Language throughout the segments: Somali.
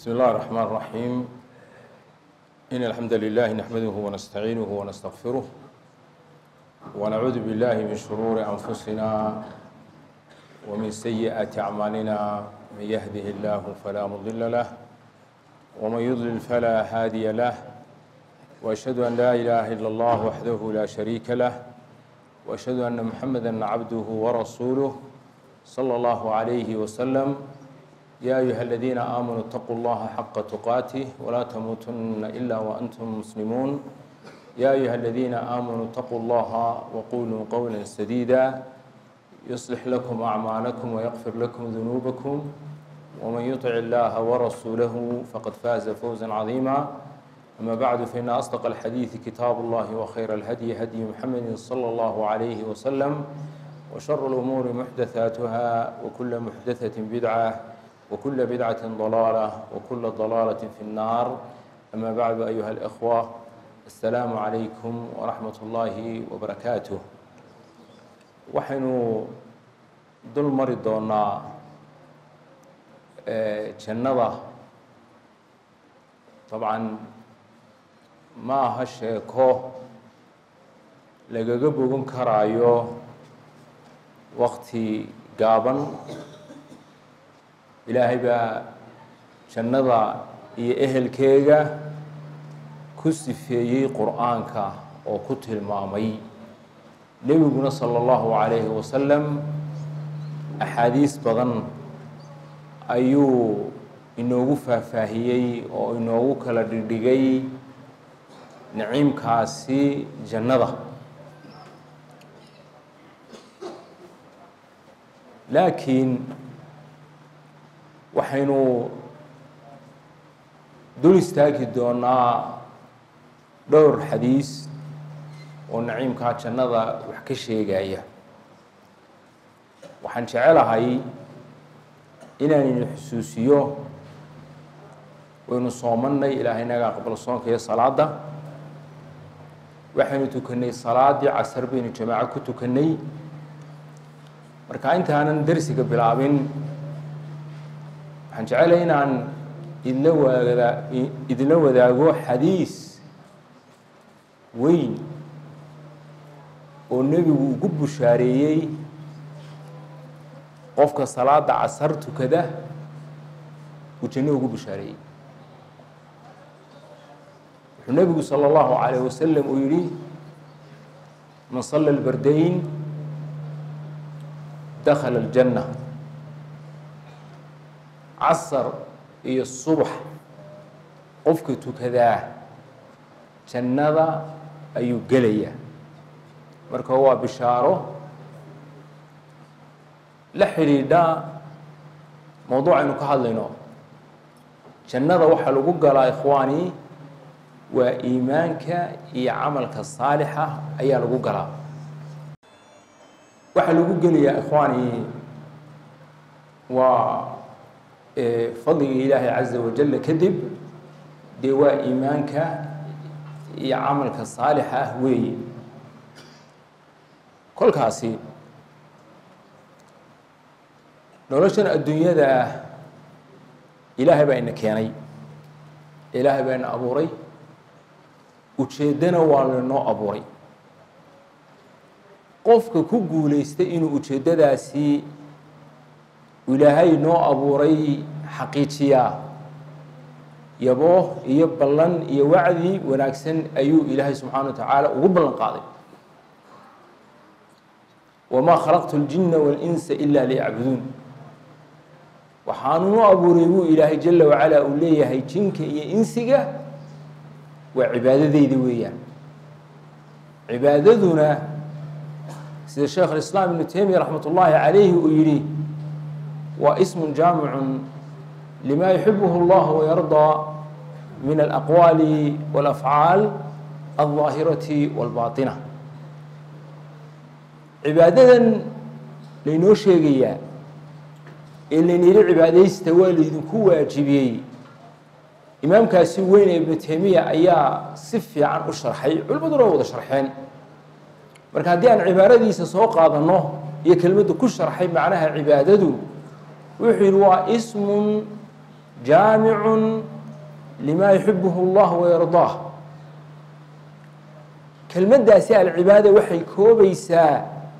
بسم الله الرحمن الرحيم إن الحمد لله نحمده ونستعينه ونستغفره ونعوذ بالله من شرور أنفسنا ومن سيئات أعمالنا من يهده الله فلا مضل له ومن يضلل فلا هادي له وأشهد أن لا إله إلا الله وحده لا شريك له وأشهد أن محمدا عبده ورسوله صلى الله عليه وسلم يا أيها الذين آمنوا اتقوا الله حق تقاته ولا تموتن إلا وأنتم مسلمون يا أيها الذين آمنوا اتقوا الله وقولوا قولا سديدا يصلح لكم أعمالكم ويغفر لكم ذنوبكم ومن يطع الله ورسوله فقد فاز فوزا عظيما أما بعد فإن أصدق الحديث كتاب الله وخير الهدي هدي محمد صلى الله عليه وسلم وشر الأمور محدثاتها وكل محدثة بدعة وكل بدعة ضلالة وكل ضلالة في النار أما بعد أيها الإخوة السلام عليكم ورحمة الله وبركاته waxaynu dul mari doonaa jannada dabcan ma aha sheeko lagaga bogan karaayo wakti gaaban ilaahay baa jannada iyo ehelkeega ku sifeeyey qur-aanka oo ku tilmaamay nebiguna sala allahu calayhi wasalam axaadiis badan ayuu inoogu faahfaahiyey oo inoogu kala dhigdhigay naciimkaasi jannada laakiin waxaynu dul istaagi doonaa dhowr xadiis oo naciimkaa jannada wax ka sheegaya waxaan jecelahay inaan idin xusuusiyo waynu soomannay ilaahay naga aqbal soonka iyo salaadda waxaynu tukannay salaaddii casar baynu jamaaco ku tukannay marka intaanan dersiga bilaabin waxaan jecelahay inaan idinla waada idinla wadaago xadiis weyn oo nebigu ugu bushaareeyey qofka salaada casar tukada uu janno ugu bushaareeyey wuxuu nebigu salى اllahu عalayه wasalam uu yihi man sala اlbardayn dakhala اljanna casar iyo subax qofka tukadaa jannada ayuu gelaya marka waa bishaaro la xidhiidha mowduucaynu ka hadlayno jannada waxaa lagu galaa ikhwaani waa iimaanka iyo camalka saalixa ayaa lagu galaa waxaa lagu gelayaa ikhwaani waa fadliga ilaahay caza wajalla kadib dee waa iimaanka iyo camalka saalixa ah weeye kolkaasi noloshan adduunyada ah ilaahay baa ina keenay ilaahay baa ina abuuray ujeeddana waa lainoo abuuray qofka ku guulaystay inuu ujeeddadaasi ilaahay noo abuuray xaqiijiyaa yaboo iyo ballan iyo wacdi wanaagsan ayuu ilaahay subxaana wa tacaala ugu ballan qaaday wamaa khalaqtu اljina waاlinsa ila liyacbuduun waxaanunu abuuray buu ilaahay jala wacala uu leeyahay jinka iyo insiga waa cibaadadeyda weeyaan cibaadaduna sida sheekh alislaam ibnu taymiya raxmat ullaahi calayhi uu yihi waa ismu jaamicun lima yuxibuhu اllah wayardaa min alaqwaali wاlafcaal alظaahirati wاlbaaطina cibaadadan laynoo sheegayaa ee laynayidhi cibaadaysta waa laydinku waajibiyey imaamkaasi weyn ee ibnu taymiya ayaa si fiican u sharxay culimaduna waa wada sharxeen marka haddii aan cibaaradiisa soo qaadanno iyo kelmadda ku sharxay macnaha cibaadadu wuxuu yidhi waa ismun jaamicun lima yuxibuhu اllah wayardaah kelmaddaasi alcibaada waxay koobaysaa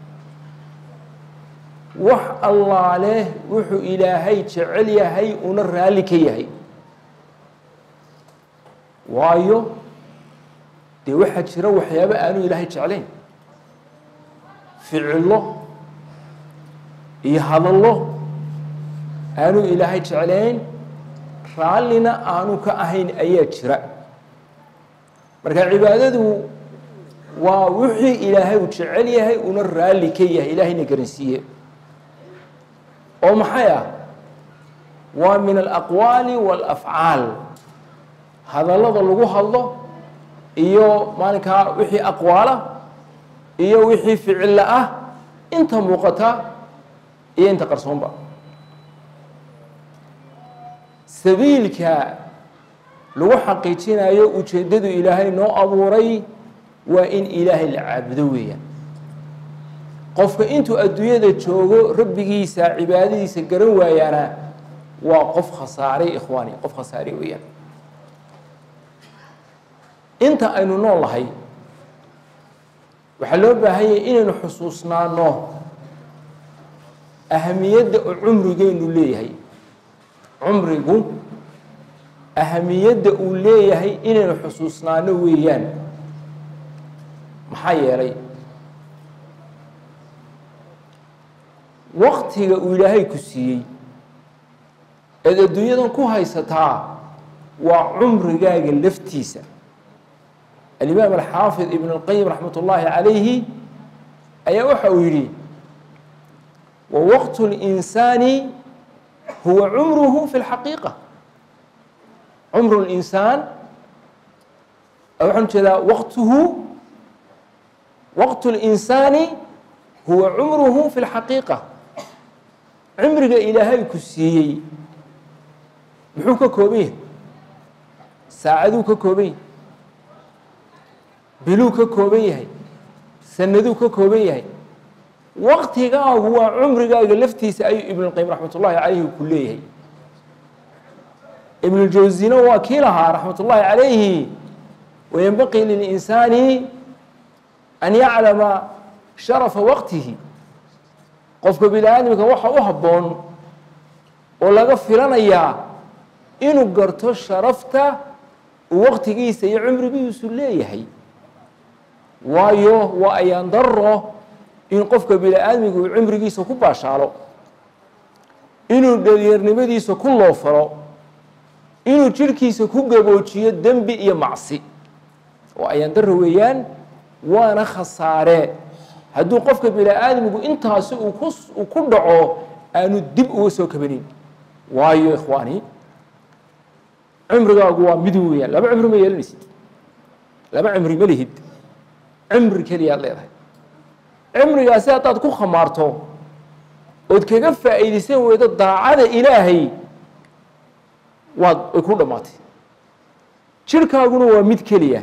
wax allaaleh wuxuu ilaahay jecel yahay una raalli ka yahay waayo dee waxaa jira waxyaabo aanu ilaahay jeclayn ficillo iyo hadallo aanu ilaahay jeclayn raallina aanu ka ahayn ayaa jira marka cibaadadu waa wixii ilaahay uu jecel yahay una raalli ka yahay ilaahayna garansiiye oo maxay ah waa min alaqwaali waalafcaal hadallada lagu hadlo iyo maalinkaa wixii aqwaala iyo wixii ficilla ah inta muuqata iyo inta qarsoonba sabiilka lagu xaqiijinayo ujeeddadu ilaahay noo abuuray waa in ilaahay la caabudo weeyaan qofka intuu adduunyada joogo rabbigiisa cibaadadiisa garan waayaana waa qof khasaaray ikhwaani qof khasaaray weeyaan inta aynu nool nahay waxaa loo baahanyay inaynu xusuusnaano ahamiyadda oo cumrigeynu leeyahay cumrigu ahamiyadda uu leeyahay inaynu xusuusnaano weeyaan maxaa yeelay waktiga uu ilaahay ku siiyey eed adduunyadan ku haysataa waa cumrigaaga laftiisa alimaam alxaafid ibn اlqayim raxmat ullaahi calayhi ayaa waxa uu yidhi wa waqtu اlinsaani huwa cumruhu fi اlxaqiiqa cumru اlinsaan waxaan ujeedaa waqtuhu waqtu اlinsaani huwa cumruhu fi اlxaqiiqa cimriga ilaahay ku siiyey muxuu ka kooban yahay saacaduu ka kooban yahay biluu ka kooban yahay sanaduu ka kooban yahay waqtigaagu waa cumrigaaga laftiisa ayuu ibnulqayim raxmat ullaahi calayhi ku leeyahay ibnuljawsina waa kii lahaa raxmat ullaahi calayhi wayanbaqii lilinsaani an yaclama sharafa waqtihi qofka bini aadamka waxa u habboon oo laga filanayaa inuu garto sharafta uu waqtigiisa iyo cumrigiisu leeyahay waayo waa ayaan daro in qofka bini aadmiga uu cimrigiisa ku baashaalo inuu dhalinyarnimadiisa ku loofalo inuu jirhkiisa ku gaboojiyo dembi iyo macsi waa ayaan daro weeyaan waana khasaare hadduu qofka bini aadmigu intaasi uu ku uu ku dhaco aanu dib uga soo kabanin waayo ikhwaani cimrigaagu waa mid weeyaan laba cimri ma yeelanaysid laba cimri ma lihid cimri keliyaad leedahay cimrigaasi haddaad ku khamaarto ood kaga faa'iidaysan weydo daacada ilaahay waad way ku dhammaatay jirhkaaguna waa mid keliya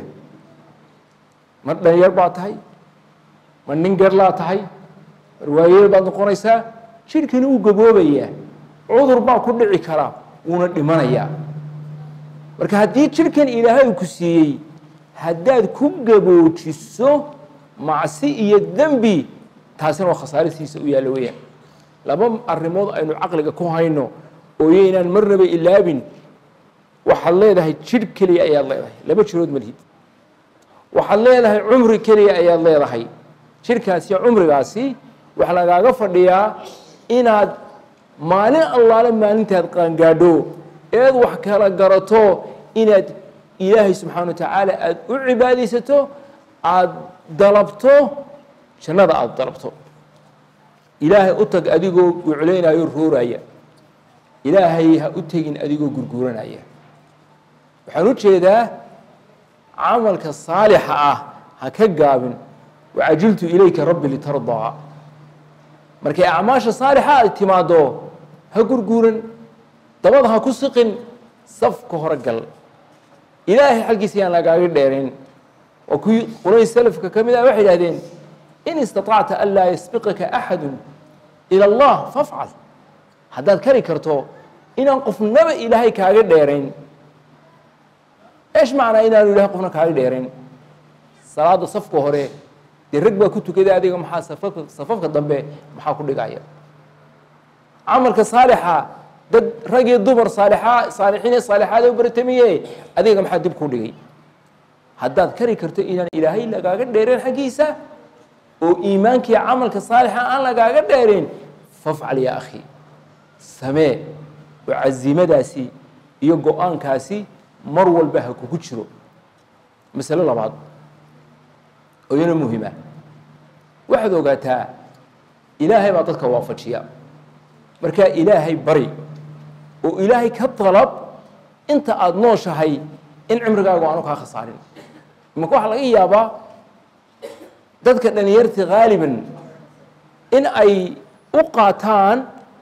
ma dhalinyar baad tahay ma nin garlaa tahay mar waayeel baad noqonaysaa jirhkani wuu gaboobayaa cudur baa ku dhici karaa wuuna dhimanayaa marka haddii jirhkan ilaahay ku siiyey haddaad ku gaboojiso macsi iyo dembi taasina waa khasaarisiisa u yaallo weeyaan laba arrimood aynu caqliga ku hayno oo yaynaan marnaba ilaabin waxaad leedahay jidh keliya ayaad leedahay laba jirood ma lihid waxaad leedahay cumri keliya ayaad leedahay jidhkaasi iyo cumrigaasi waxaa lagaaga fadhiyaa inaad maalin allaale maalintaad qaangaadho eed wax kala garato inaad ilaahay subxaana wa tacaala aada u cibaadaysato aada dalabto jannada aada dalabto ilaahay u tag adigoo guclaynayo rooraya ilaahay ha u tegin adigoo gurguuranaya waxaan u jeedaa camalka saalixa ah ha ka gaabin wacajiltu ilayka rabbi litardaa markay acmaasha saalixa ay timaaddo ha gurguuran dabada ha ku siqin safka hore gal ilaahay xaggiisa yaan lagaaga dheerin waa kuwii qolay salafka ka mid ah waxay idhahdeen in istaطacta an laa yasbiqaka axadu ilى اllah fafcal haddaad kari karto inaan qofnaba ilaahay kaaga dheerayn eesh macnaa inaanu ilahay qofna kaaga dheerayn salaada safka hore dee rag baa ku tukaday adiga maxaa safafka safafka dambe maxaa ku dhigaya camalka saalixa dad rag iyo dumar saalixa saalixiin iyo saalixaada u baratamiye adiga maxaa dib kuu dhigay haddaad kari karto inaan ilaahay lagaaga dheereen xaggiisa oo iimaankii camalka saalixa aan lagaaga dheereen fafcal yaa akhi samee oo cazimadaasi iyo go-aankaasi mar walba ha kugu jiro masalo labaad oo iyana muhima waxaad ogaataa ilaahay baa dadka waafajiya markaa ilaahay bari oo ilaahay ka dalab inta aada nooshahay in cimrigaagu aanu kaa khasaarin imanka waxaa laga yaabaa dadka dhalinyarta haaliban in ay u qaataan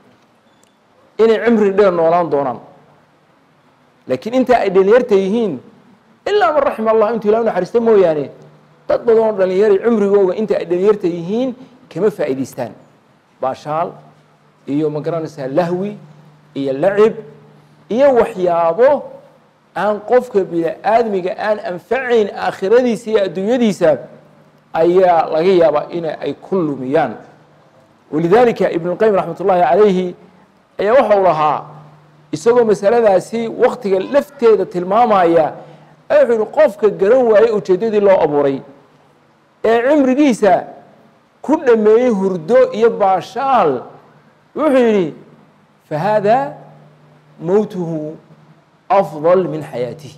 inay cimri dheer noolaan doonaan laakiin inta ay dhalinyarta yihiin ilaa man raxima allah intuu ilah u naxariista mooyaane dad badan oo dhalinyari cimrigooga inta ay dhalinyarta yihiin kama faa'idaystaan baashaal iyo ma garanaysaa lahwi iyo lacib iyo waxyaabo aan qofka bini-aadmiga aan anfacayn aakhiradiisa iyo adduunyadiisa ayaa laga yaabaa in ay ku lumiyaan walidaalika ibn اlqayim raxmat ullaahi calayhi ayaa waxa uu lahaa isagoo masaladaasi waktiga lafteeda tilmaamaya wuxuu yihi qofka garan waayey ujeeddadii loo abuuray ee cimrigiisa ku dhameeyey hurdo iyo baashaal wuxuu yidhi fahaada mowtuhu afضal min xayaatihi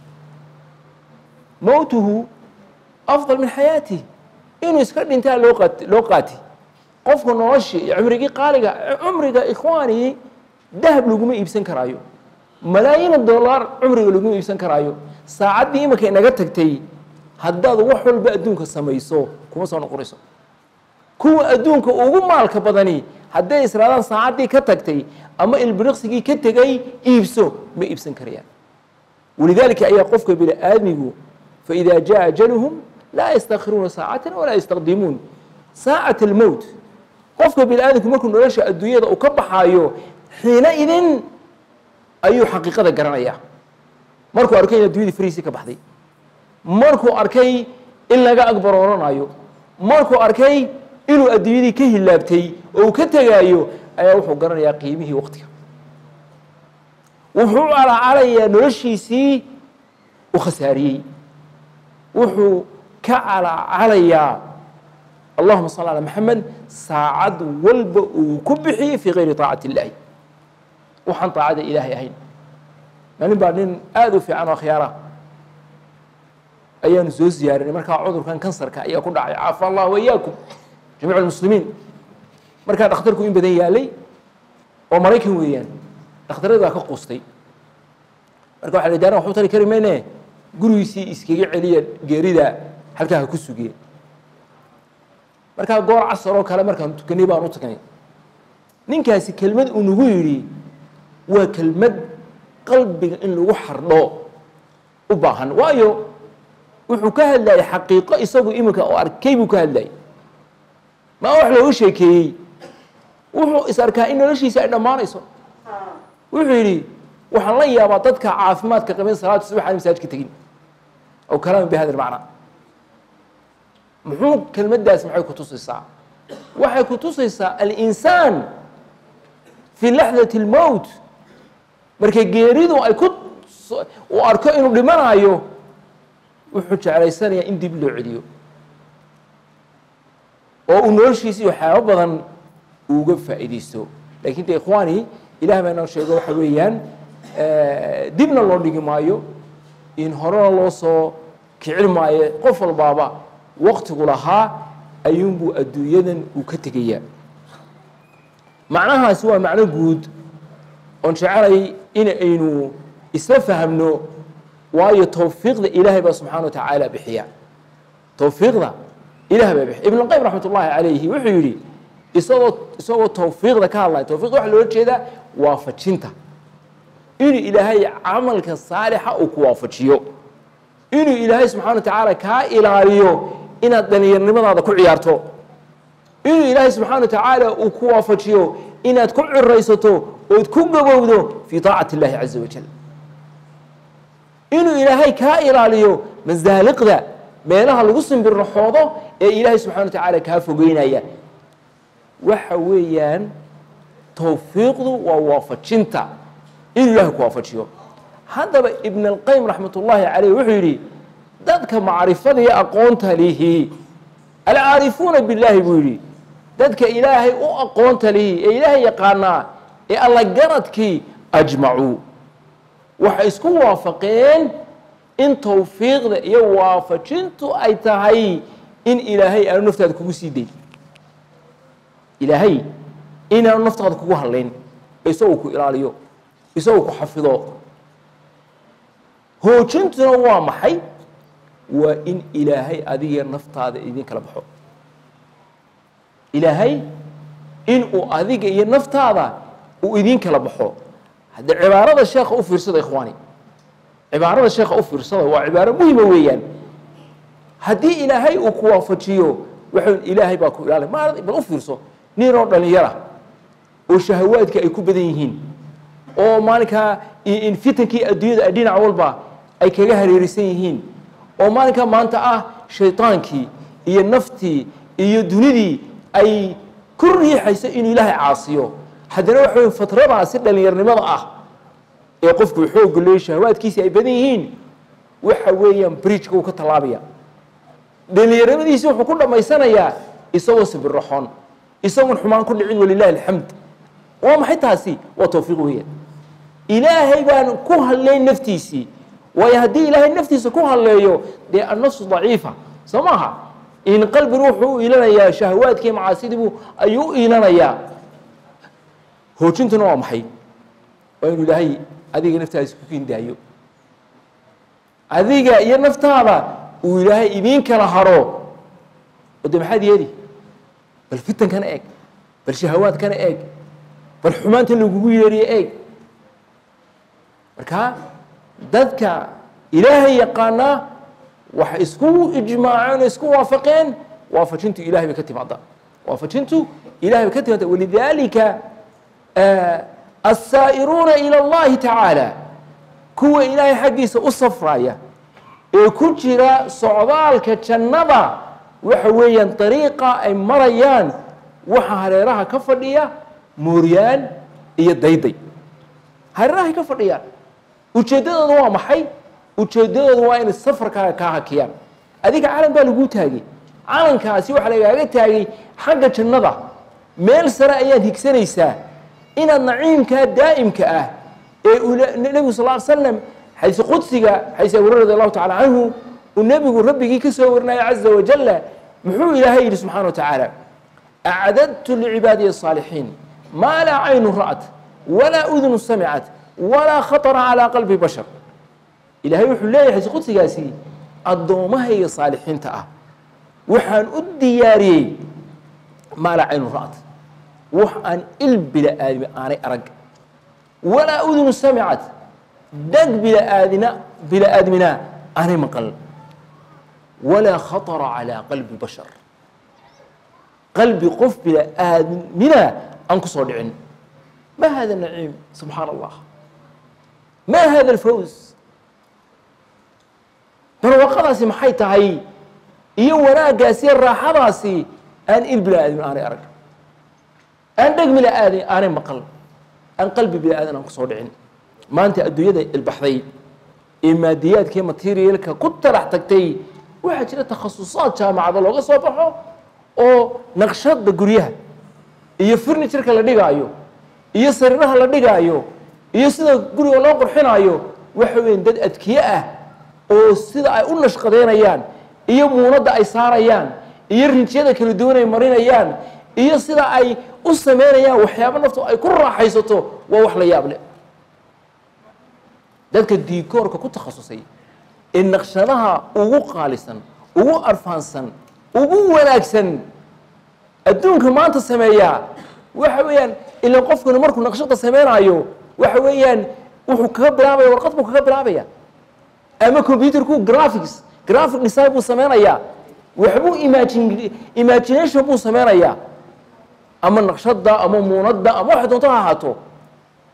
mowtuhu afضal min xayaatih inuu iska dhintaa loo qaat loo qaati qofka noloshii iyo cumrigii qaaliga cumriga ikhwaani dahab laguma iibsan karaayo malaayiina dollar cumriga laguma iibsan karaayo saacaddii imanka inaga tagtay haddaad wax walba adduunka samayso kuma soo noqonayso kuwa adduunka ugu maalka badani hadday israadaan saacaddii ka tagtay ama ilbiriqsigii ka tegay iibso ma iibsan karayaan walidaalika ayaa qofka bini aadmigu faإida jaءa ajaluhum laa yastakhiruuna saacata walaa yastaqdimuun saacat almowt qofka bini aadamku markuu nolosha adduunyada uu ka baxaayo xiina idin ayuu xaqiiqada garanayaa markuu arkay in addunyadii fariisii ka baxday markuu arkay in laga agbarooranayo markuu arkay inuu adduunyadii ka hilaabtay oo uu ka tegaayo ayaa wuxuu garanayaa qiimihii waqtiga wuxuu calacalayaa noloshiisii u khasaariyey wuxuu ka calacalayaa allahuma salli alaa maxamed saacad walba uu ku bixiyey fii gayri taacati illaahi waxaan taacada ilaahay ahayn maalin baa nin aada u fiican oo akhyaara ayaanu soo ziyaarinay markaa cudurkan kansarka ayaa ku dhacay caafa allah wayaakum jamiic almuslimiin markaa dhakhtarku in badan yaalay oo maraykan weeyaan dhakhtarada baa ka qustay marka waxa la daaran waxu tari kari mayne gurigiisii iskaga celiya geerida halkaa ha ku sugiye markaa goor casar oo kale markaan tukanay baan u tagnay ninkaasi kelmad uu nagu yidhi waa kelmad qalbiga in lagu xardho u baahan waayo wuxuu ka hadlayay xaqiiqo isagu iminka oo arkay buu ka hadlayay maa wax looga sheekeeyey wuxuu is arkaa in noloshiisa ay dhammaanayso wuxuu yidhi waxaan la yaabaa dadka caafimaadka qabin salaatu subax aan masaajidka tegin aw kalaamin bi hada almacnaa muxuu kelmaddaas maxay ku tusaysaa waxay ku tusaysaa alinsaan fii laxdati اlmowt markay geeridu ay ku uu arko inuu dhimanayo wuxuu jeclaysanayaa in dib loo celiyo oo uu noloshiisii waxyaabo badan uga faa'iidaysto lakin de ikhwaani ilah baa inoo sheego waxa weeyaan dibna loo dhigi maayo in horena loo soo kicin maayo qof walbaaba waktigu lahaa ayuunbuu adduunyadan uu ka tegayaa macnahaasi waa macno guud oon jecelay in aynu isla fahamno waayo towfiiqda ilaahay baa subxana wa tacaala bixiya towfiiqda ilah baa bixiya ibn اlqayim raxmat ullahi calayhi wuxuu yidhi isagoo isagoo towfiiqda ka hadlaya towfiqda waxa loola jeedaa waafajinta inuu ilaahay camalka saalixa uu ku waafajiyo inuu ilaahay subxana wa tacaala kaa ilaaliyo inaad dhalinyarnimadaada ku ciyaarto inuu ilaahay subxaana wa tacaala uu ku waafajiyo inaad ku ciraysato ood ku gabowdo fii taacati اllahi caza wajal inuu ilaahay kaa ilaaliyo masaaliqda meelaha lagu simbirraxoodo ee ilaahay subxana wa tacaala kaa fogeynaya waxa weeyaan towfiiqdu waa waafajinta inuu ilaahay ku waafajiyo haddaba ibn اlqayim raxmat ullaahi caleyh wuxuu yidhi dadka macrifada iyo aqoonta lihi alcaarifuuna billaahi buu yidhi dadka ilaahay u aqoonta lihi ee ilaahay yaqaanaa ee alla garadkii ajmacuu waxay isku waafaqeen in towfiiqda iyo waafajintu ay tahay in ilaahay aanu naftaada kugu sii dayn ilaahay inaanu naftaada kugu hadlayn isagoo ku ilaaliyo isagoo ku xafido hoojintuna waa maxay waa in ilaahay adiga naftaada idin kala baxo ilaahay inuu adiga iyo naftaada uu idin kala baxo hadde cibaarada sheekha u fiirsada ikhwaani cibaarada sheekha u fiirsada waa cibaaro muhima weeyaan haddii ilaahay uu ku waafajiyo waxau ilaahay baa ku ilaali ma bal u fiirso nin oo dhalinyara oo shahawaadka ay ku badan yihiin oo maalinkaa in fitankii adduunyada dhinac walba ay kaga hareerisan yihiin oo maalinkaa maanta ah shaydaankii iyo naftii iyo dunidii ay ku riixayso inuu ilaahay caasiyo haddana waxa wey fatradaasi dhallinyarnimada ah ee qofku xoogga leeyo shahawaadkiisi ay badan yihiin waxa weeyaan bridgeka uu ka tallaabaya dhallinyarnimadiisi wuxuu ku dhammaysanayaa isagoo sibirraxoon isagoon xumaan ku dhicin walilahi alxamd waa maxay taasi waa towfiiq weeyaan ilaahay baan ku hadlayn naftiisii waayo haddii ilaahay naftiisa ku hadleeyo dee annafsu daciifa soo maaha in qalbi ruuxu u iilanayaa shahawaadkii macaasidiibuu ayuu u iilanayaa hoojintuna waa maxay waa inuu ilaahay adiga naftaada isku kindaayo adiga iyo naftaada uu ilaahay idiin kala haro oo dee maxaad yeeli bal fitankana eeg bal shahawaadkana eeg bal xumaanta lagugu yeeriyo eeg marka dadka ilaahay yaqaanaa waxay isku ijmaaceen o isku waafaqeen waafajintu ilahay bay ka timaada waafajintu ilahay bay ka timaada walidaalika asaa'iruuna ila اllahi tacaala kuwa ilaahay xaggiisa u safraya ee ku jira socdaalka jannada waxa weeyaan dariiqa ay marayaan waxa hareeraha ka fadhiya mooryaan iyo dayday hareerahay ka fadhiyaan ujeeddadooda waa maxay ujeeddadooda waa inay safarkaaga kaa hakiyaan adiga calan baa laguu taagay calankaasi waxaa lagaaga taagay xagga jannada meel sare ayaad higsanaysaa inaad naciimkaa daa'imka ah ee nebigu sal ly slam xayse qudsiga xayse abuure radi allahu tacala canhu uu nebigu rabbigii ka soo warinaya caza wajalla muxuu ilaahay yidhi subxana wa tacaala acdadtu licibaadiya الصaalixiin maa laa caynu ra'at walaa udunu samicat walaa khaطra calىa qalbi bashar ilaahay wuxuu leeyahay xayse qudsigaasi addoommahayga saalixiinta ah waxaan u diyaariyey maa laa caynu ra'at wax aan il bila aadmi aanay arag walaa udunu samicat dhag bila-aadina bila aadmina aanay maqal walaa khaطra calىa qalbi bashar qalbi qof bila aadmina aan ku soo dhicin ma hada naciim subxaana allah ma hada alfaws barwaqadaasi maxay tahay iyo wanaaggaasi raaxadaasi aan il bila aadmin aanay arag aan dheg bila aadin aanay maqal aan qalbi bila aadan aan ku soo dhicin maanta adduunyada ilbaxday ee maadiyaadka iyo materialka ku talax tagtay waxaa jira takhasusaad jaamacada looga soo baxo oo naqshada guryaha iyo furnitureka la dhigaayo iyo sariiraha la dhigaayo iyo sida guriga loo qurxinaayo waxa weya dad adkiye ah oo sida ay u nashqadeynayaan iyo muunadda ay saarayaan iyo rinjiyada kala duwan ay marinayaan iyo sida ay u sameynayaan waxyaabo naftu ay ku raaxaysato waa wax la yaab leh dadka diikoorka ku takhasusay ee naqshadaha ugu qaalisan ugu arfaansan ugu wanaagsan adduunka maanta sameeyaa waxa weeyaan ilan qofkuna markuu naqshada sameynaayo waxa weeyaan wuxuu kaga bilaabaya warqad buu kaga bilaabaya ama computerku graphics graphic design buu sameynayaa waxbuu imagin imagination buu sameynayaa ama naqshada ama muunadda ama waxay doonto ha ahaato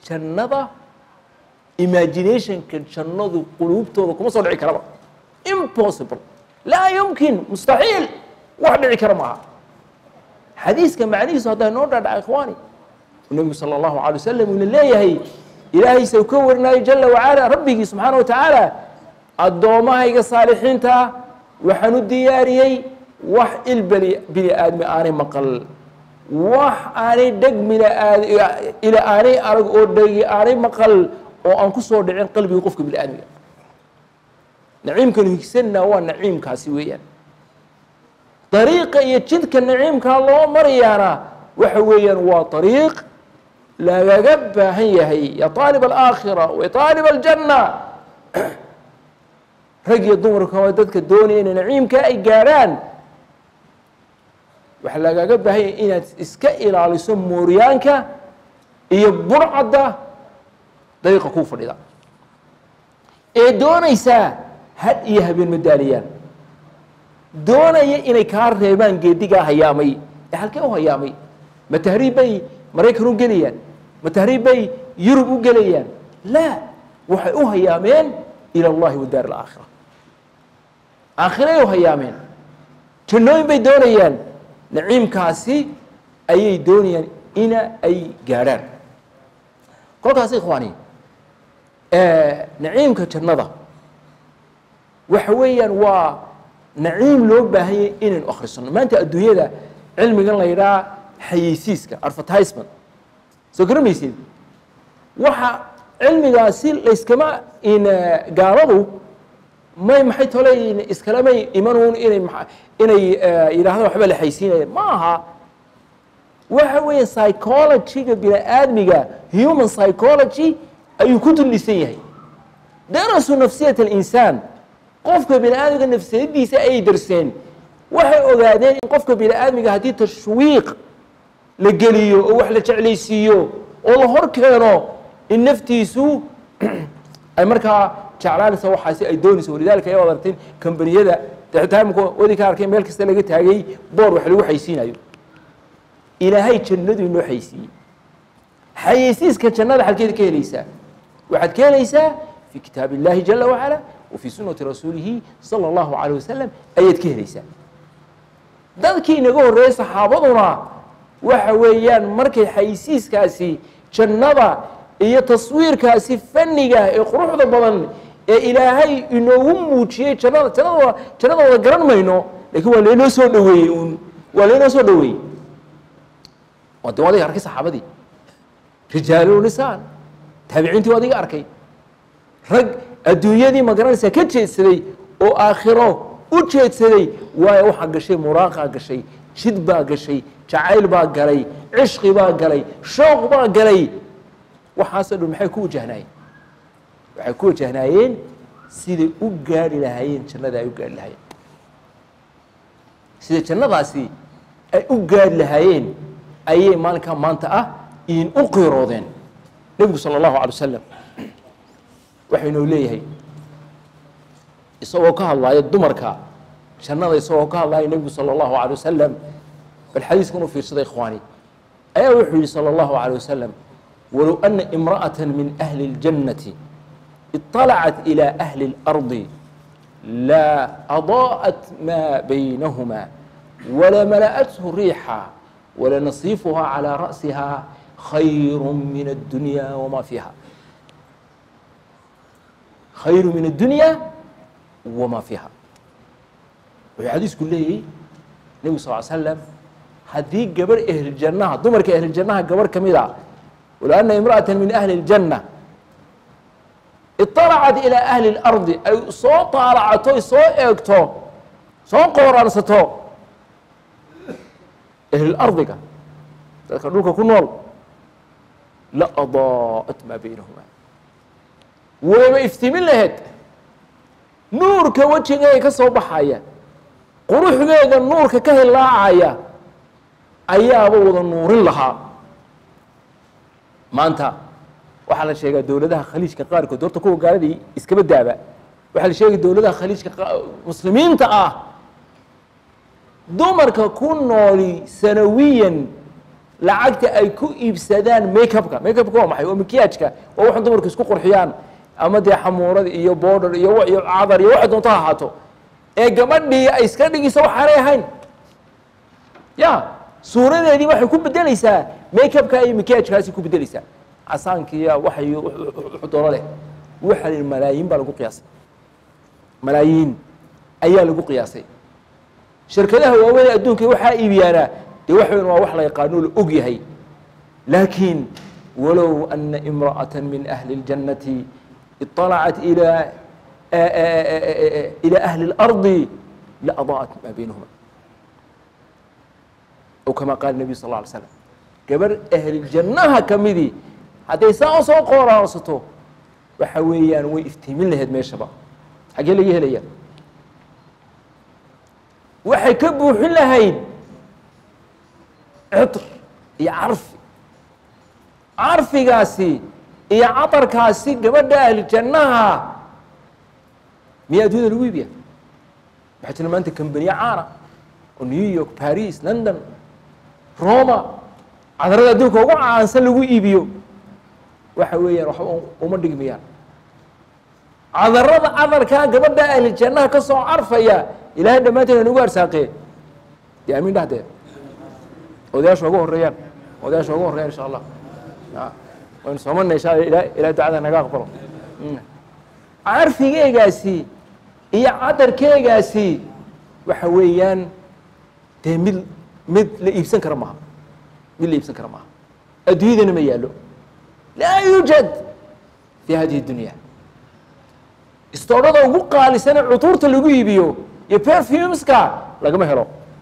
jannada imaginationka jannadu quluubtooda kuma soo dhici karaba impossible laa yumkin mustaxiil wax dhici kara maaha xadiiska macnihiisu haddaa noo dhaadhaca ikhwaani nebigu sala allahu alay wasalam uuna leeyahay ilaahaysa ka warinaayo jala wacala rabbigii subxaana wa tacaala addoommahayga saalixiinta waxaan u diyaariyey wax il bani bini aadmi aanay maqal wax aanay dheg minaad ila aanay arag oo dhegi aanay maqal oo aan ku soo dhicin qalbiga qofka bini aadmiga naciimkanu higsanna waa naciimkaasi weeyaan dariiqa iyo jidka naciimkaa loo marayaana waxa weeyaan waa dariiq lagaga baahan yahay ya aalib alaakhira wa aalib aljanna rag iyo dumarka waa dadka doonaya inay naciimka ay gaadhaan waxaa lagaga baahan yahay inaad iska ilaaliso mooryaanka iyo burcadda dariiqa kuu fadhida ee doonaysaa had iyo habeen madaaliyaan doonaya inay kaa reebaan geedigaa hayaamay ee halkee u hayaamay ma tahriib bay maraykan u gelayaan ma tahriib bay yurub u gelayaan laa waxay u hayaameen ila allahi wa daar alaakhira aakhiray u hayaameen jannooyin bay doonayaan naciimkaasi ayay doonayaan ina ay gaadhaan kolkaas ikhwaani naciimka jannada waxa weeyaan waa naciim loo baahanyay inaynu akhrisano maanta adduunyada cilmigan la yidhaha xayeysiiska advertisement soo garamaysid waxa cilmigaasi layskama in gaaladu may maxay tole iskalamay imanuun inay inay yidhahdaan waxba la xaysiinaya ma aha waxa weeye psychologyga bini aadmiga human psychology ayuu ku dullisan yahay darasu nafsiyat alinsaan qofka bini aadmiga nafsiyadiisa ayay darseen waxay ogaadeen in qofka bini aadmiga haddii tashwiiq la geliyo oo wax la jeclaysiiyo oo la hor keeno in naftiisu ay markaa jeclaanaysa waxaasi ay doonayso walidaalika ay adartin kambaniyada taimka wadi ka arkay meel kasta laga taagay boor wax lagu xaysiinayo ilaahay jannadu inoo xaysiiyey xayeysiiska jannada xalkeeda ka helaysaa waxaad ka helaysaa fi kitaab illahi jala wacala wa fii sunati rasuulihi sala allahu calayh wasalam ayaad ka helaysaa dadkii inaga horreeyey saxaabaduna waxa weeyaan markay xayeysiiskaasi jannada iyo taswiirkaasi fanniga ee quruxda badan ee ilaahay inoogu muujiyey jannada jannada jannadooda garan mayno lakiin waa laynoo soo dhaweeyey uun waa laynoo soo dhaweeyey waa de adiga arkay saxaabadii rijaalu nisaan taabiciintii waa adiga arkay rag adduunyadii ma garanaysaa ka jeedsaday oo aakhiro u jeedsaday waayo waxaa gashay muraaqaa gashay jid baa gashay jacayl baa galay cishqi baa galay shooq baa galay waxaasoo dhan maxay ku wajahnaayeen waxay ku wajahnaayeen siday u gaadhi lahaayeen jannada ay u gaadhi lahaayeen sida jannadaasi ay u gaadhi lahaayeen ayay maalinkaa maanta ah in u qiiroodeen nebigu sala allahu alay wasalam waxau inoo leeyahay isagoo ka hadlaaya dumarka jannada isagoo ka hadlaaya nebigu sala allahu alay wasalam bal xadiiskan u fiirsada ikhwaani ayaa wuxuu yihi salى اllahu عalيه wasalam walow ana imra'aة min ahli اljannati iطalacat ilى ahli اlardi la adaa'at ma baynahuma walamala'athu riixa walanasiifuha calى ra'siha khayr min الdunya wma fiiha khayru min الdunya wma fiiha wuxuu xadiisku leeyahy nebigu sal ly slam haddii gabarh ehliljannaha dumarka ehliljannaha gabarh ka mid a walo ana imra'ata min ahli اljanna iطalacat ilaa ahli اlardi ay soo taalacato soo eegto soo qooraansato ehlilardiga dadka dhulka ku nool la adaa'at maa baynahuma wayba iftiimin laheyd nuurka wejigeeda ka soo baxaya quruxdeeda nuurka ka hilaacaya ayaaba wada nuurin lahaa maanta waxaa la sheegaa dowladaha khaliijka qaarkood horta kuwa gaaladii iskaba daaba waxaa la sheegaya dowladaha khaliijka muslimiinta ah dumarka ku nooli sanawiyan lacagta ay ku iibsadaan makeupka makeupka waa maxay waa makiyaajka waa waxan dumarku isku qurxiyaan ama dee xamuurad iyo border iyo wa- iyo cadar iyo waxa doonto ha ahaato ee gabadhii ay iska dhigayso waxaanay ahayn ya suuradeedii waxay ku bedelaysaa makeupka iyo makiyaajkaasi ku bedelaysaa casaankiiya waxay wuxuu doono leh waxa la yidhi malaayiin baa lagu qiyaasay malaayiin ayaa lagu qiyaasay shirkadaha waaweyn ee adduunka waxaa iibiyaana dee wax weyn waa wax la yaqaano la og yahay laakiin walow ana imra'ata min ahli اljannati iطalacat ila ila ahli اlardi laadaa'at maa baynahuma o kama qaala nebiyu sal lla alay slam gabar ahliljannaha ka midii hadday saa usoo qooraansato waxa weeyaan way iftiimin lahayd meeshaba xaggee laga helaya waxay ka buuxin lahayd citr iyo carfi carfigaasi iyo catarkaasi gabadha ahlijannaha miyaa adduunyada lagu iibiya waxaa jira maanta kambaniye caana oo new york paris london roma cadarada adduunka ugu caansan lagu iibiyo waxa weeyaan waxba uma dhigmayaan cadarada cadarkaa gabadha ahlijannaha ka soo carfaya ilaahay dhammaanteen nagu arsaaqee dee amiin dhahdee odayaasha ugu horeeyaan odayaasha ugu horeeyaan insha allah waynu soomana insha alla ila ilahay ducada naga aqbalo carfigeygaasi iyo cadarkeegaasi waxa weeyaan dee mid mid la iibsan kara maaha mid la iibsan kara maaha adduunyadana ma yaallo laa yuujad fi hadihi dunya istoodhada ugu qaalisane cutuurta lagu iibiyo iyo perfumeska lagama helo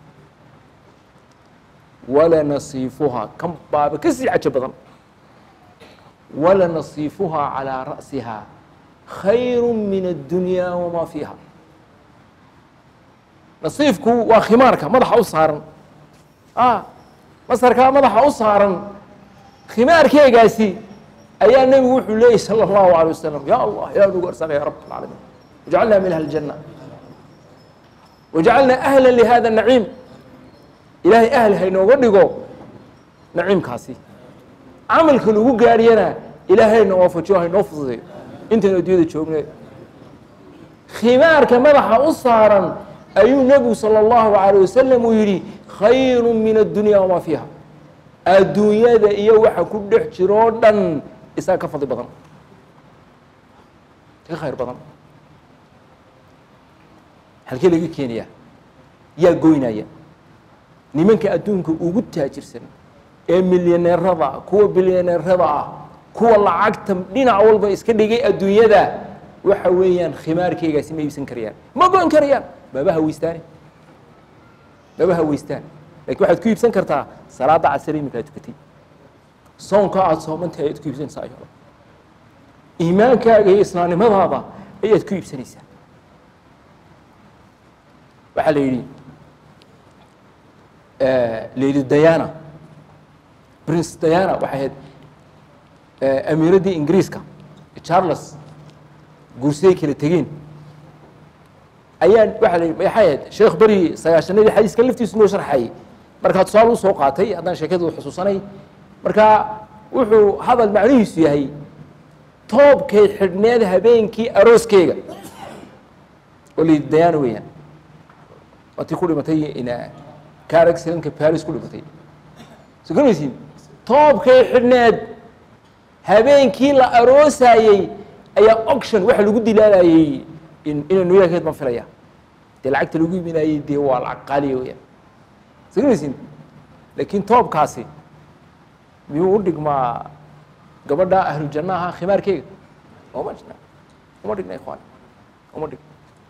wala nasiifuhaa kan baaba ka sii cajo badan wala nasiifuhaa calىa ra'siha khayru min addunya wamaa fiiha nasiifku waa khimaarka madaxa u saaran masarkaa madaxa u saaran khimaarkeegaasi ayaa nebigu wuxuu leeyay salى اllahu alيه wasalam ya allah ilah nagu arsaqa ya rab اlcaalamiin wajcalna min ahli اljanة wajcalna ahla lihada naciim ilaahay ahl haynooga dhigo naciimkaasi camalka lagu gaariyana ilaahayna waafajiyo haynoo fududeeyo intaynu addunyada joogne khimaarka madaxa u saaran ayuu nebigu salى اllahu alيه wasalam uu yidhi khayru min addunya wamaa fiiha adduunyada iyo waxa ku dhex jiroo dhan isaga ka fadli badan ka khayr badan halkee laga keenaya yaa goynaya nimanka adduunka ugu taajirsan ee milyaneerada kuwa bilyaneerada ah kuwa lacagta dhinac walba iska dhigay adduunyada waxa weeyaan khimaarkeygaasi ma iibsan karayaan ma goyn karayaan maba haweystaane maba haweystaan lakin waxaad ku iibsan kartaa salaada casar iminka aad tukatay soonka aada soomantahay ayaad ku iibsanaysaa ayado iimaankaaga iyo islaamnimadaada ayaad ku iibsanaysaa waxaa la yidhi lady diana prince diana waxay ahayd amiiraddii ingiriiska charles guursiday kala tegeen ayaa waxaa la yidhi maxay ahayd sheekh beri sagaashanadii xadiiska laftiisu noo sharxayay markaa tusaale u soo qaatay haddaan sheekadu xusuusanay markaa wuxuu hadal macnihiisu yahay toobkay xidhneed habeenkii arooskeyga oo lady diana weeyaan waa tii ku dhimatay car accidentka paris ku dhimatay soo garanaysiin toobkay xidhneed habeenkii la aroosayey ayaa auction waxa lagu dilaalayey inay new yorkeed baan filaya dee lacagta lagu iminayey dee waa lacag qaaliya weyaan soo garanaysiin laakiin toobkaasi miyuu u dhigmaa gabadha ahlujannaha khimaarkeyga uma dhigna uma dhigna ikhwaan uma dhigna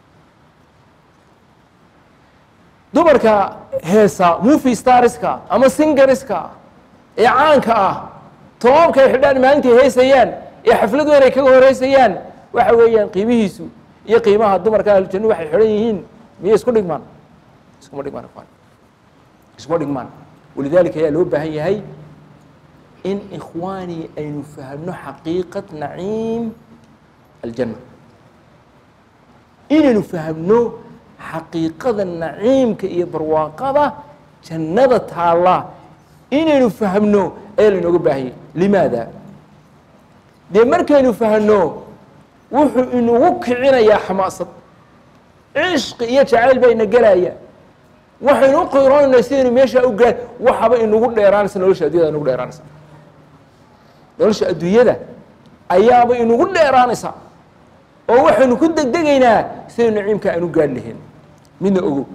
dumarka heesa movie starska ama singariska ee caanka ah toobkay xidhaan maalintai heesayaan ee xaflad weyn ay kaga horeysayaan waxa weeyaan qiimihiisu iyo qiimaha dumarka ahlujannu waxay xidhan yihiin miyay isku dhigmaan iskuma dhigmaan ikhwaan iskuma dhigmaan walidaalika ayaa loo baahan yahay in ikhwaani aynu fahmno xaqiiqat naciim aljanna inaynu fahmno xaqiiqada naciimka iyo barwaaqada jannada taalla inaynu fahmno ayaa lainooga baahanyay limaada dee markaynu fahno wuxuu inagu kicinayaa xamaasad cishqi iyo jacayl baa ina gelaya waxaynu u qiroonayna sidaynu meeshaa u gaan waxaba inagu dheeraanaysa nolosha addunyada inagu dheeraanaysa nolosha adduunyada ayaaba inagu dheeraanaysa oo waxaynu ku degdegaynaa sidaynu naciimka aynu gaadhi lahayn midna ogow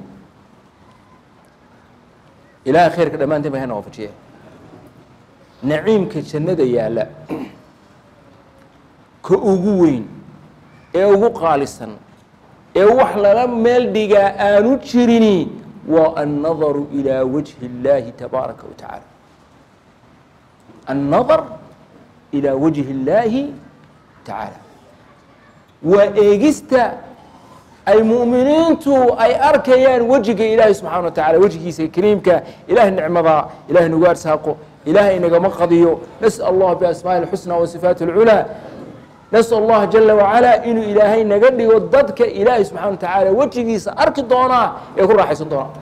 ilaahay khayrka dhammaanteen ba hana waafajiya naciimka jannada yaalla ka ugu weyn ee ugu qaalisan ee wax lala meel dhigaa aanu jirini waa annadaru ilaa wajhi اllaahi tabaaraka wa tacaala annadar ilaa wajhi اllaahi tacaala waa eegista ay mu'miniintu ay arkayaan wejiga ilaahay subxaana wa tacala wejigiisa kariimka ilahay nicmadaa ilahay nagu arsaaqo ilahay inagama qadiyo nasأl allah biasmaaءi اlxusna wa sifaat اlculaa nasأl اllaha jala wacalaa inuu ilaahay naga dhigo dadka ilaahay subxana wa tacaala wejigiisa arki doonaa ee ku raaxaysan doonaa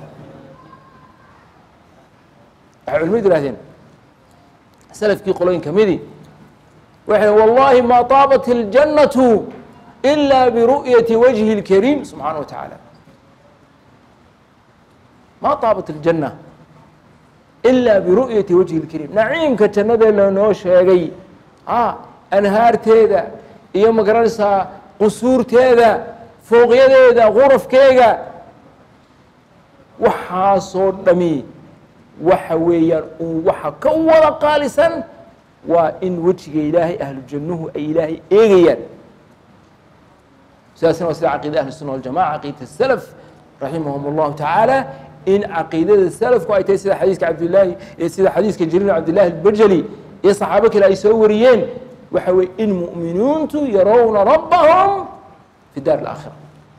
waxay culimadu yihahdeen salafkii qolooyin ka midi waxay wallahi ma taabat اljannatu إلا برؤية وجه الكريم سبحانه وتعالى ما طابت الجنة إلا برؤية وجه الكريم نعيمka jannada lanoo sheegay أnhaarteeda iyo magaranaysaa qusuurteeda fooqyadeeda qurafkeega waxaasoo dhami waxa weeyaan un waxa ka wada qaalisan waa in wejiga ilaahay ahlu jannuhu ay ilaahay eegayaan sidaasna waa sida caqiida ahli الsuna waljamaca caqiidata salaf raximahum اllahu tacaala in caqiidada salafku ay tahay sida xadiiska cabdillaahi sida xadiiska jariir cabdillahi albajali iyo saxaabo kale ay soo wariyeen waxa weye in mu'miniintu yarowna rabbahum fi daar اlaakhira